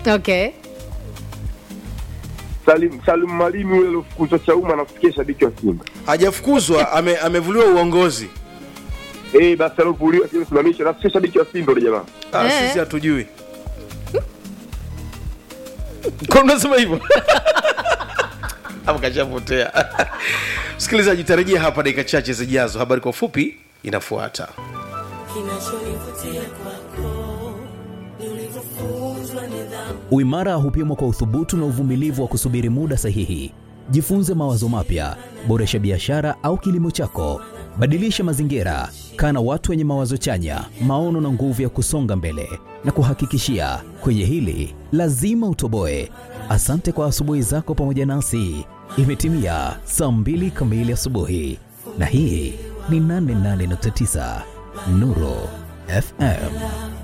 Okay. Salim Salim Mwalimu yule aliyofukuzwa Chauma anafikia shabiki wa Simba. hajafukuzwa ame, amevuliwa uongozi Eh, basi alovuliwa sio simamisha nafikia shabiki wa Simba yule jamaa. ah, Eh. sisi hatujui kwa unasema hivyo hapo kashapotea msikilizaji tarejea hapa dakika chache zijazo habari kwa ufupi inafuata Kinachonivutia kwako ni ulivyofunzwa nidhamu. Uimara hupimwa kwa uthubutu na uvumilivu wa kusubiri muda sahihi. Jifunze mawazo mapya, boresha biashara au kilimo chako, badilisha mazingira, kaa na watu wenye mawazo chanya, maono na nguvu ya kusonga mbele. Na kuhakikishia kwenye hili lazima utoboe. Asante kwa asubuhi zako pamoja nasi. Imetimia saa mbili kamili asubuhi, na hii ni 88.9 Nuru FM.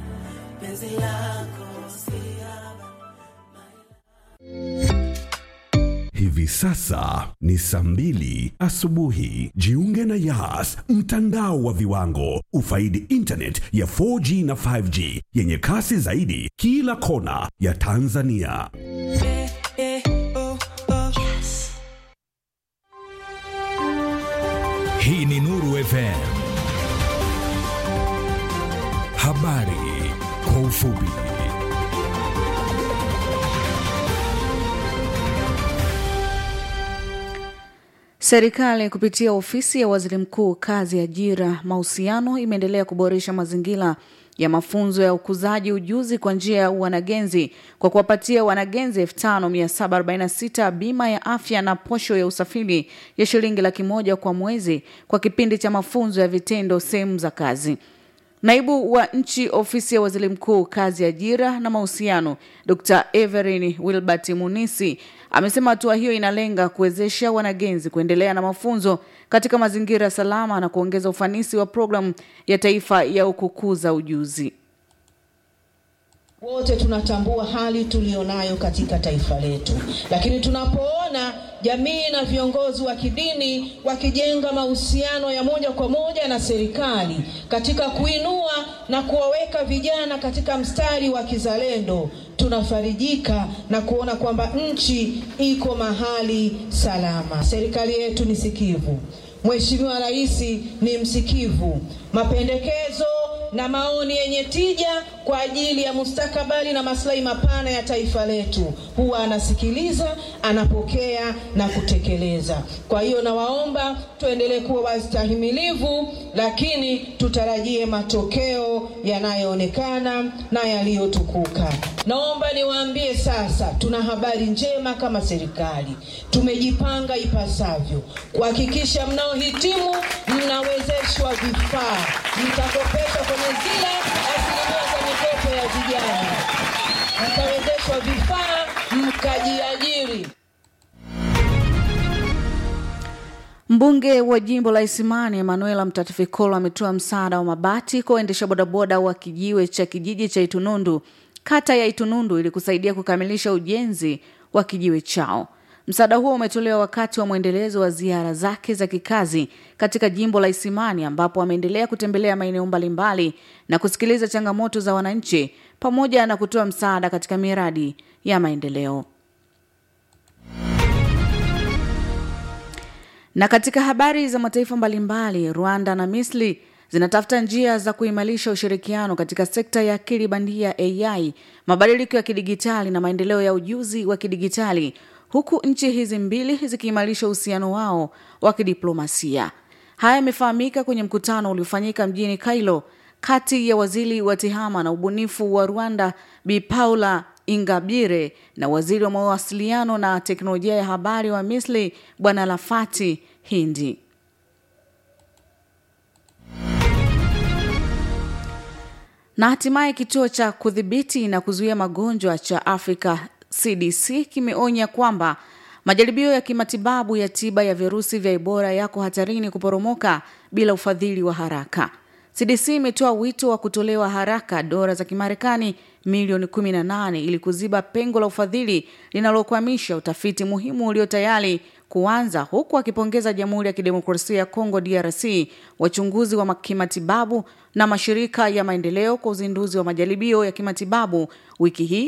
Hivi sasa ni saa mbili asubuhi. Jiunge na Yas, mtandao wa viwango. Ufaidi internet ya 4G na 5G yenye kasi zaidi kila kona ya Tanzania. Hii ni Nuru FM. Habari kwa ufupi. Serikali kupitia ofisi ya waziri mkuu, kazi, ajira, mahusiano imeendelea kuboresha mazingira ya mafunzo ya ukuzaji ujuzi kwa njia ya wanagenzi kwa kuwapatia wanagenzi 5746 bima ya afya na posho ya usafiri ya shilingi laki moja kwa mwezi kwa kipindi cha mafunzo ya vitendo sehemu za kazi. Naibu wa nchi ofisi ya waziri mkuu kazi, ajira na mahusiano, Dr Everin Wilbert Munisi amesema hatua hiyo inalenga kuwezesha wanagenzi kuendelea na mafunzo katika mazingira salama na kuongeza ufanisi wa programu ya taifa ya kukuza ujuzi. Wote tunatambua hali tuliyonayo katika taifa letu, lakini tunapoona jamii na viongozi wa kidini wakijenga mahusiano ya moja kwa moja na serikali katika kuinua na kuwaweka vijana katika mstari wa kizalendo, tunafarijika na kuona kwamba nchi iko mahali salama. Serikali yetu ni sikivu, Mheshimiwa Rais ni msikivu, mapendekezo na maoni yenye tija kwa ajili ya mustakabali na maslahi mapana ya taifa letu, huwa anasikiliza, anapokea na kutekeleza. Kwa hiyo nawaomba tuendelee kuwa wastahimilivu, lakini tutarajie matokeo yanayoonekana na yaliyotukuka. Naomba niwaambie sasa, tuna habari njema kama serikali. Tumejipanga ipasavyo kuhakikisha mnaohitimu mnawezeshwa vifaa, mtakopeshwa kwenye zile asilimia za mikopo ya vijana, mtawezeshwa vifaa, mkajiajiri. Mbunge wa jimbo la Isimani Emanuela Mtatifikolo ametoa msaada wa mabati kwa waendesha bodaboda wa kijiwe cha kijiji cha Itunundu, kata ya Itunundu, ili kusaidia kukamilisha ujenzi wa kijiwe chao. Msaada huo umetolewa wakati wa mwendelezo wa ziara zake za kikazi katika jimbo la Isimani, ambapo ameendelea kutembelea maeneo mbalimbali na kusikiliza changamoto za wananchi pamoja na kutoa msaada katika miradi ya maendeleo. Na katika habari za mataifa mbalimbali, Rwanda na Misri zinatafuta njia za kuimarisha ushirikiano katika sekta ya akili bandia AI, mabadiliko ya kidigitali na maendeleo ya ujuzi wa kidigitali, huku nchi hizi mbili zikiimarisha uhusiano wao wa kidiplomasia. Haya yamefahamika kwenye mkutano uliofanyika mjini Kairo kati ya waziri wa tehama na ubunifu wa Rwanda Bi Paula Ingabire na waziri wa mawasiliano na teknolojia ya habari wa Misri Bwana Lafati Hindi. Na hatimaye kituo cha kudhibiti na kuzuia magonjwa cha Afrika CDC kimeonya kwamba majaribio ya kimatibabu ya tiba ya virusi vya Ebola yako hatarini kuporomoka bila ufadhili wa haraka. CDC imetoa wito wa kutolewa haraka dola za Kimarekani milioni 18 ili kuziba pengo la ufadhili linalokwamisha utafiti muhimu ulio tayari kuanza, huku akipongeza Jamhuri ya Kidemokrasia ya Kongo DRC, wachunguzi wa kimatibabu na mashirika ya maendeleo kwa uzinduzi wa majaribio ya kimatibabu wiki hii